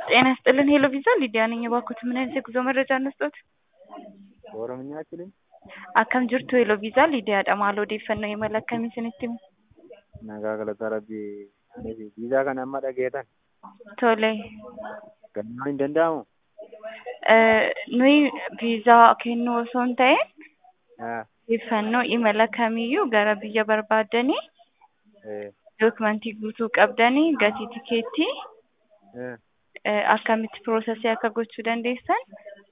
ጤና ይስጥልን ሄሎ ቪዛ ሊዲያ ነኝ። እባክዎት ምን አይነት የጉዞ መረጃ እንስጥዎት? በኦሮምኛ አችልም Akkam jirtu Hello Visa Lidiyaadha. Maal odeeffannoo imala akkamii isinitti himu? nagaa galata rabbii aniif viizaa kana amma dhageetan Tole. gannaan hin danda'amu Eh, Nuyi viizaa kennuu osoo hin ta'in Ah, odeeffannoo imala kamiyyuu gara biyya barbaaddanii eh, dookumentii guutuu qabdanii gatii tikeettii eh, eh, akkamitti piroosesii akka gochuu dandeessan